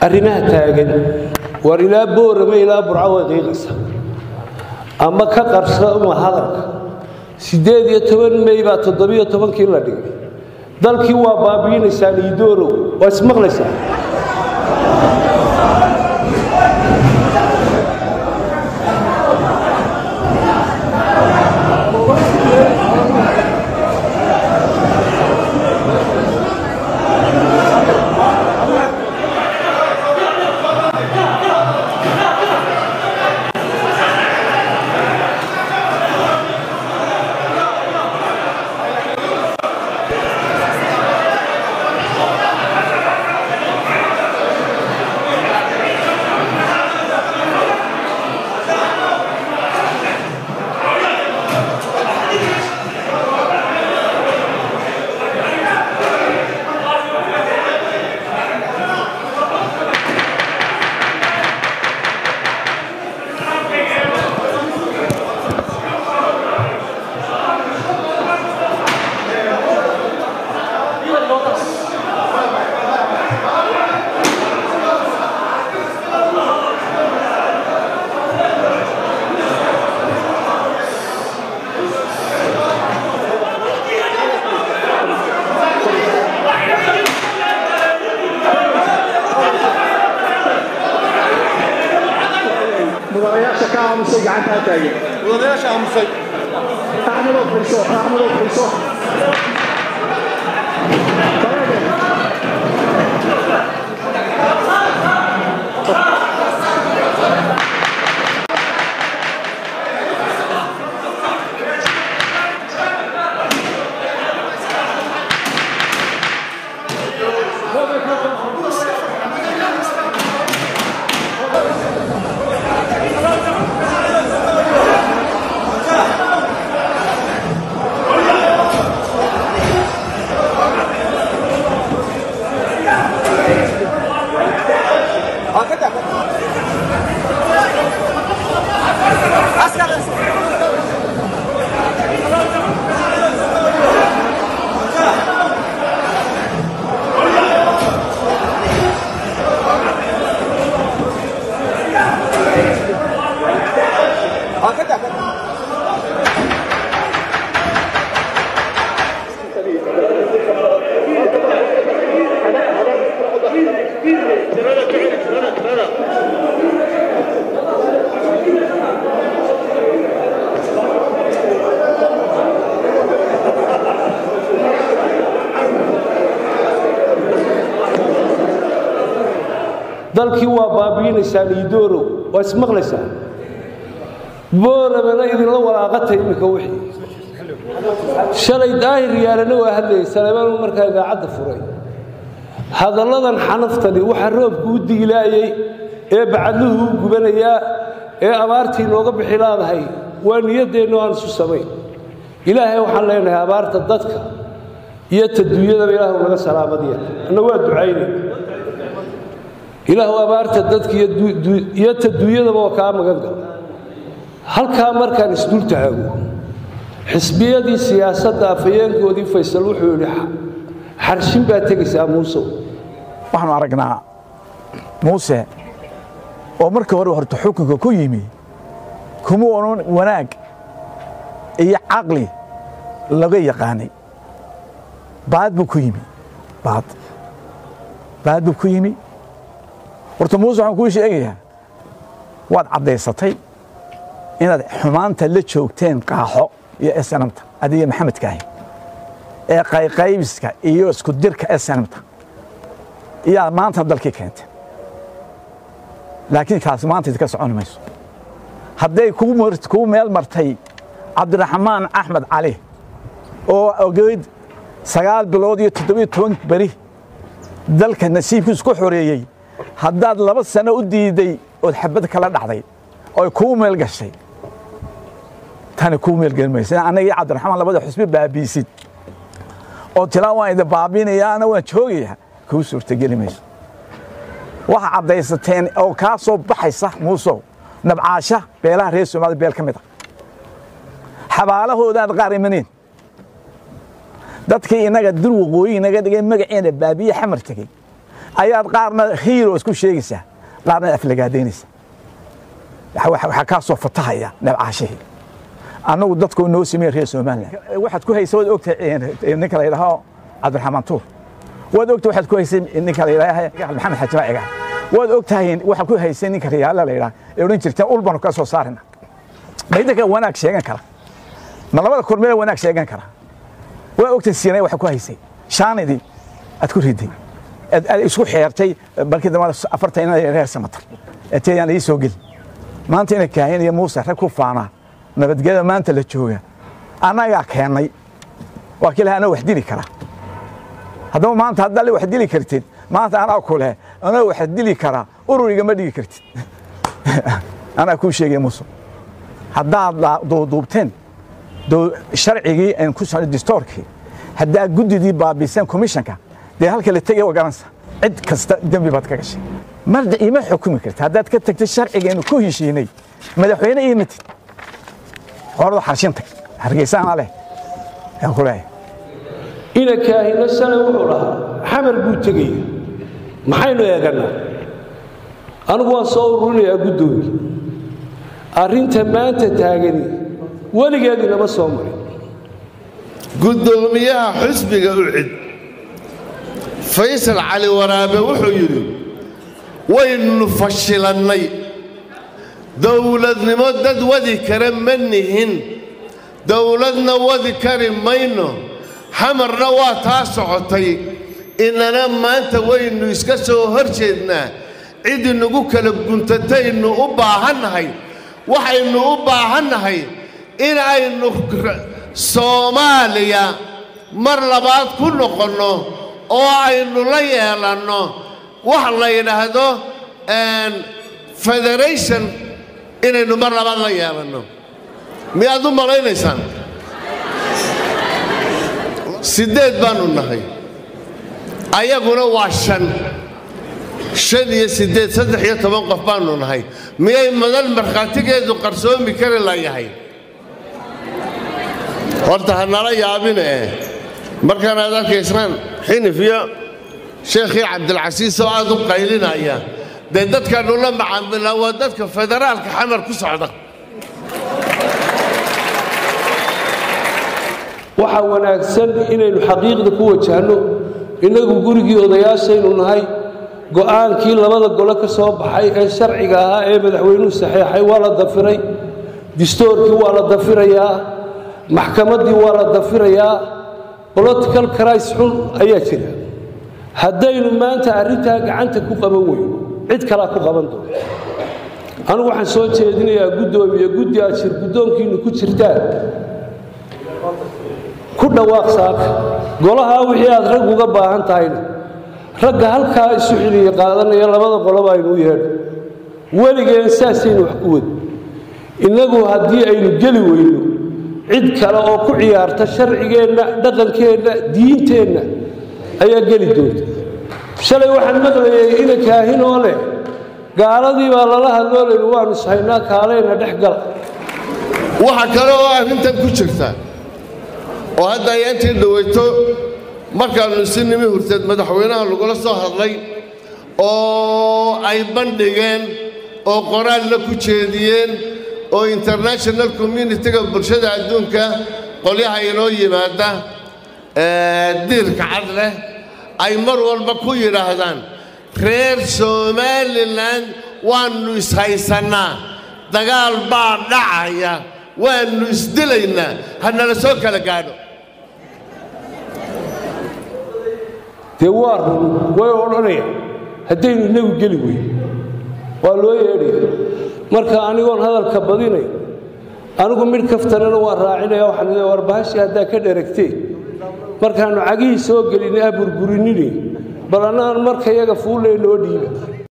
arrimaha taagan war ilaa boorama ilaa burco way qiiqaysa ama ka qarsama hadalka siddeed iyo toban mey baa toddobiyo tobankii la dhigay dalkii waa baabi'inaysaan iidoorow waa ismaqlaysaa mudanayaasha ka aamusay gacantaa taagan mudanayaasha aamusay axmedoo fadhiiso axmedoo fadhiiso dalkii waa baabi'inaysaan iidoorow waa ismaqlaysaa booramana idinla walaaqatay iminka wixii shalay daahir yaalana waa hadlayay saleemaan markaa idaacadda furay hadalladan xanaftani waxa roobku u diilaayey ee bacadluhu u gubanayaa ee abaartii nooga bixi laadahay waa niyaddeennu aan isu samayn ilaahay waxaan leenahay abaarta dadka iyo taduunyadaba ilaahu naga salaamadiya anna waa ducaynay ilaahu abaarta dadka iyo taduunyadaba waa kaa magan gala halkaa markaan isdul taago xisbiyadii siyaasadda afhayeenkoodii faysal wuxuu yidhi xarshin baa tegaysaa muusow waxaanu aragnaa muuse oo markii hore horta xukunka ku yimi kuma onan wanaag iyo caqli laga yaqaanay baad buu ku yimi baad baad buu ku yimi horta muuse waxaan kuu sheegayaa waad caddaysatay inaad xumaanta la joogteen qaaxo iyo snamta adiga maxamedkaahi ee qayqaybiska iyo isku dirka snamta iyaa maanta dalkii keentay laakiin kaasi maanta idinka soconi mayso hadday kuu meel martay cabdiraxmaan axmed cali oo ogeyd sagaal bilood iyo toddobiyo toban beri dalka nasiibkiisu ku xoreeyey haddaad laba sano u diiday ood xabad kala dhacday oy kuu meel gashay tani kuu meelgeli maysa annaga iyo cabdiraxmaan labada xusbi baabiisid oo tilaa waan idin baabiinaya ana waan joogayaa kuu suurtageli mayso waxa caddaysateen oo kaa soo baxaysa muusow nabcaasha beelaha reer soomaalida beel ka mid a xabaalahoodaad qaar imaneen dadkii innaga dul waqooyi inaga dhigay magaceena baabiye xamar tegey ayaad qaarna hiiro isku sheegaysaa qaarna aflagaadaynaysa waxaa kaa soo fatahaya nabcaashihii annagu dadku noo sameeye reer somalilan waxaad ku haysa waad ogtahay ninka la yidhaaho cabdiraxmaan tuur waad ogtahay waxaad ku haysay ninka la yidhaaha maxamed xajima cigaal waad ogtahay waxaad ku haysay ninka riyaala la yidhaha ee odhan jirteen ul baanu ka soo saarina ma idinka wanaag sheegan kara ma labada kormeele wanaag sheegan kara waa ogtahay siinay waxa ku haysay shaanidii aad ku riday aad isku xeertay balkii dambe afartan inad reer samatar ateyaan ii soo geli maanta ina kaahin iyo muuse rag ku faanaa nabadgelyada maanta la jooga annagaa keennay waa kii laha anaa wax dili kara haddaba maanta haddaad wax dili kartid maanta anaa ku leh anaa wax dili karaa ururiga ma dhigi kartid anaa kuu sheegay muuse haddaad duuduubteen sharcigii distoorkii haddaad guddidii baabiseen komishanka dee halka la tegay waa garanaysa cid kasta dembi baad ka gashay marda ima xukumi karta haddaad ka tagtay sharcigeennu ku heshiinay madaxweyne ii matid horada xarshin tag hargeysaana leh aan ku leeyahay ina kaahino shalay wuxuu dhahaa xamar buu tegaya maxaynu eegannaa anigu waan soo ururinayaa guddoomiye arrinta maanta taagani weligeed inama soo marin guddoomiyaha xusbiga ucid faysal cali waraabe wuxuu yidhi waynu fashilannay dowladnimo dad wadi kara ma nihin dowladna wadi kari mayno xamarna waa taa socotay inana maanta waynu iska soo hor jeednaa cid inagu kala guntataynu u baahannahay waxaynu u baahannahay in aynu soomaaliya mar labaad ku noqonno oo aynu la yeelanno wax la yidhaahdo federation inaynu mar labaad la yeelanno miyaad u malaynaysaan siddeed baannu nahay ayaguna waa shan shan iyo siddeed saddex iyo toban qof baannu nahay miyay madal markhaatigeedu qarsoomi kari layahay horta ha nala yaabine eh markaan aad arkaysaan xinif iyo sheekhii cabdilcasiis oo aad u qaylinaya dee dadkaannu la macaamilnaa waa dadka federaalka xamar ku socda waxaa wanaagsan inaynu xaqiiqda ku wajahno innagu gurigii odayaashaynu nahay go'aankii labada gole ka soo baxay ee sharciga ahaa ee madaxweynuhu saxeexay waa la dafiray distoorkii waa la dafirayaa maxkamaddii waa la dafirayaa bolitical cris xun ayaa jira haddaynu maanta arrintaa gacanta ku qaban weyno cid kalaa ku qaban doonto anigu waxaan soo jeedinayaa guddoomiye guddi aad shir guddoonkiinnu ku jirtaan ku dhawaaq saaka golahaa wixii aad rag uga baahan tahayna ragga halkaa isu xiliya qaadanaya labada qoloba aynu u yeedho weligeen saasaynu wax ku wadi innagu haddii aynu geli weyno cid kale oo ku ciyaarta sharcigeenna dhaqankeenna diinteenna ayaa geli doonta shalay waxaan maqlayay ina kaahinoo leh gaaladii baa lala hadloo layidhi waanu ishaynaa kaaleyna dhex gala waxa kale oo arrintan ku jirta oo hadda ay intii dhawayto markaannu isi nimi hurteed madaxweynaha lagula soo hadlay oo ay bandhigeen oo qoraalna ku jeediyeen oo international communitiga bulshada adduunka qolyaha inoo yimaada diirka cad leh ay mar walba ku yidhaahdaan reer somalilan waannu ishaysannaa dagaal baa dhacaya waannu isdilaynaa hanala soo kala gaadho dee waa run way odhanayaan haddaynu innagu geli weyn waa loo yeedhaya marka anigoon hadalka badinay anigu midh kaftanana waan raacinaya waxaan leeyahay war bahashii haddaa ka dheragteen markaannu cagihii soo gelin ah burburinine bal annagan marka yaga fuulle noo dhiiba